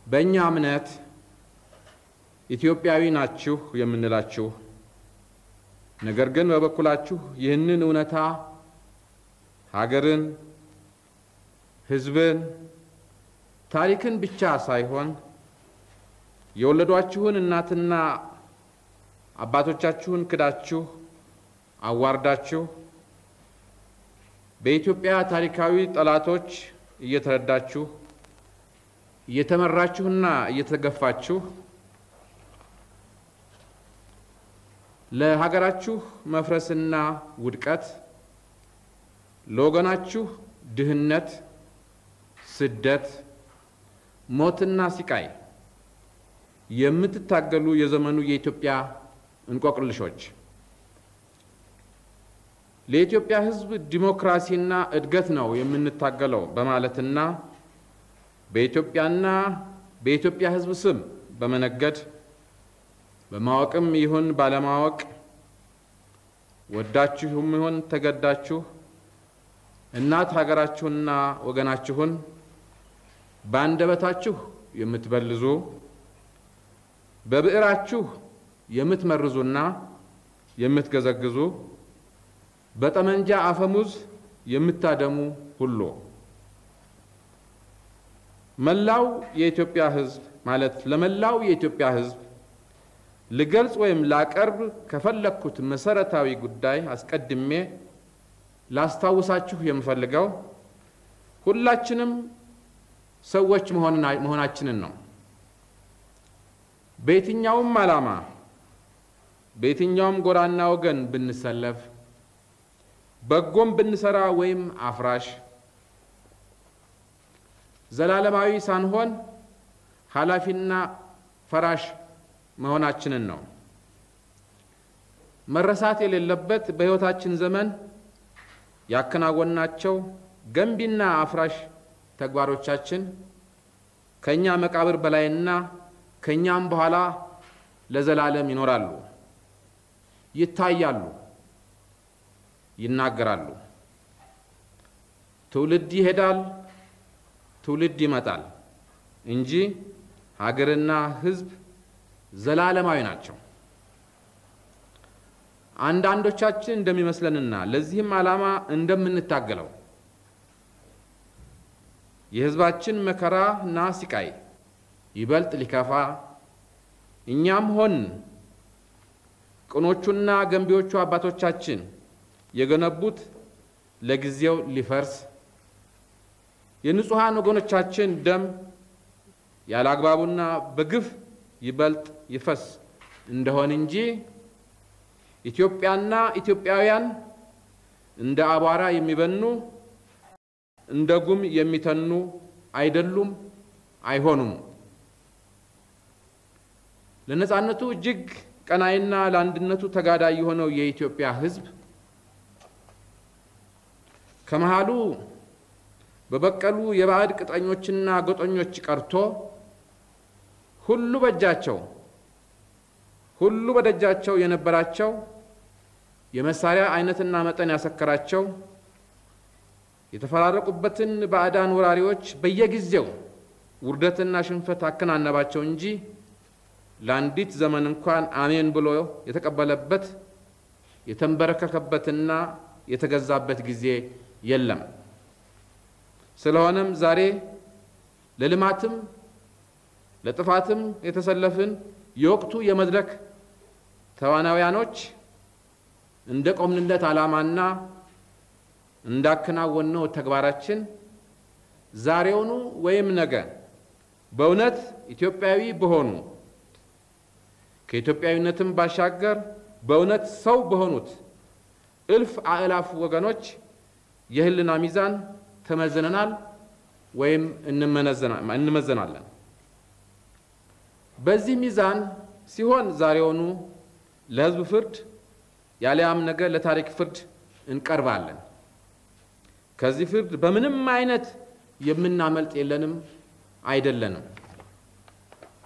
በእኛ እምነት ኢትዮጵያዊ ናችሁ የምንላችሁ ነገር ግን በበኩላችሁ ይህንን እውነታ ሀገርን፣ ሕዝብን፣ ታሪክን ብቻ ሳይሆን የወለዷችሁን እናትና አባቶቻችሁን ክዳችሁ አዋርዳችሁ በኢትዮጵያ ታሪካዊ ጠላቶች እየተረዳችሁ እየተመራችሁና እየተገፋችሁ ለሀገራችሁ መፍረስና ውድቀት ለወገናችሁ ድህነት፣ ስደት፣ ሞትና ሲቃይ የምትታገሉ የዘመኑ የኢትዮጵያ እንቆቅልሾች ለኢትዮጵያ ሕዝብ ዲሞክራሲና እድገት ነው የምንታገለው በማለትና በኢትዮጵያና በኢትዮጵያ ሕዝብ ስም በመነገድ በማወቅም ይሁን ባለማወቅ ወዳችሁም ይሁን ተገዳችሁ እናት ሀገራችሁና ወገናችሁን በአንደበታችሁ የምትበልዙ በብዕራችሁ የምትመርዙና የምትገዘግዙ በጠመንጃ አፈሙዝ የምታደሙ ሁሉ መላው የኢትዮጵያ ሕዝብ ማለት ለመላው የኢትዮጵያ ሕዝብ ልገልጽ ወይም ላቀርብ ከፈለግኩት መሰረታዊ ጉዳይ አስቀድሜ ላስታውሳችሁ የምፈልገው ሁላችንም ሰዎች መሆናችንን ነው። በየትኛውም ዓላማ በየትኛውም ጎራና ወገን ብንሰለፍ በጎም ብንሰራ ወይም አፍራሽ ዘላለማዊ ሳንሆን ኃላፊና ፈራሽ መሆናችንን ነው። መረሳት የሌለበት በሕይወታችን ዘመን ያከናወናቸው ገንቢና አፍራሽ ተግባሮቻችን ከእኛ መቃብር በላይና ከእኛም በኋላ ለዘላለም ይኖራሉ፣ ይታያሉ፣ ይናገራሉ። ትውልድ ይሄዳል፣ ትውልድ ይመጣል እንጂ ሀገርና ሕዝብ ዘላለማዊ ናቸው። አንዳንዶቻችን እንደሚመስለንና ለዚህም ዓላማ እንደምንታገለው የሕዝባችን መከራና ሲቃይ ይበልጥ ሊከፋ እኛም ሆን ቅኖቹና ገንቢዎቹ አባቶቻችን የገነቡት ለጊዜው ሊፈርስ የንጹሐን ወገኖቻችን ደም ያለ አግባቡና በግፍ ይበልጥ ይፈስ እንደሆን እንጂ ኢትዮጵያና ኢትዮጵያውያን እንደ አቧራ የሚበኑ እንደ ጉም የሚተኑ አይደሉም፣ አይሆኑም። ለነጻነቱ እጅግ ቀናይና ለአንድነቱ ተጋዳይ የሆነው የኢትዮጵያ ሕዝብ ከመሃሉ በበቀሉ የባዕድ ቅጠኞችና ጎጠኞች ቀርቶ ሁሉ በእጃቸው ሁሉ በደጃቸው የነበራቸው የመሳሪያ አይነትና መጠን ያሰከራቸው የተፈራረቁበትን ባዕዳን ወራሪዎች በየጊዜው ውርደትና ሽንፈት አከናነባቸው እንጂ ለአንዲት ዘመን እንኳን አሜን ብሎ የተቀበለበት የተንበረከከበትና የተገዛበት ጊዜ የለም። ስለሆነም ዛሬ ለልማትም ለጥፋትም የተሰለፍን የወቅቱ የመድረክ ተዋናውያኖች እንደ ቆምንለት ዓላማና እንዳከናወነው ተግባራችን ዛሬውኑ ወይም ነገ በእውነት ኢትዮጵያዊ በሆኑ ከኢትዮጵያዊነትም ባሻገር በእውነት ሰው በሆኑት እልፍ አእላፍ ወገኖች የሕሊና ሚዛን ተመዝነናል ወይም እንመዘናለን። በዚህ ሚዛን ሲሆን ዛሬውኑ ለሕዝብ ፍርድ ያሊያም ነገ ለታሪክ ፍርድ እንቀርባለን። ከዚህ ፍርድ በምንም አይነት የምናመልጥ የለንም አይደለንም።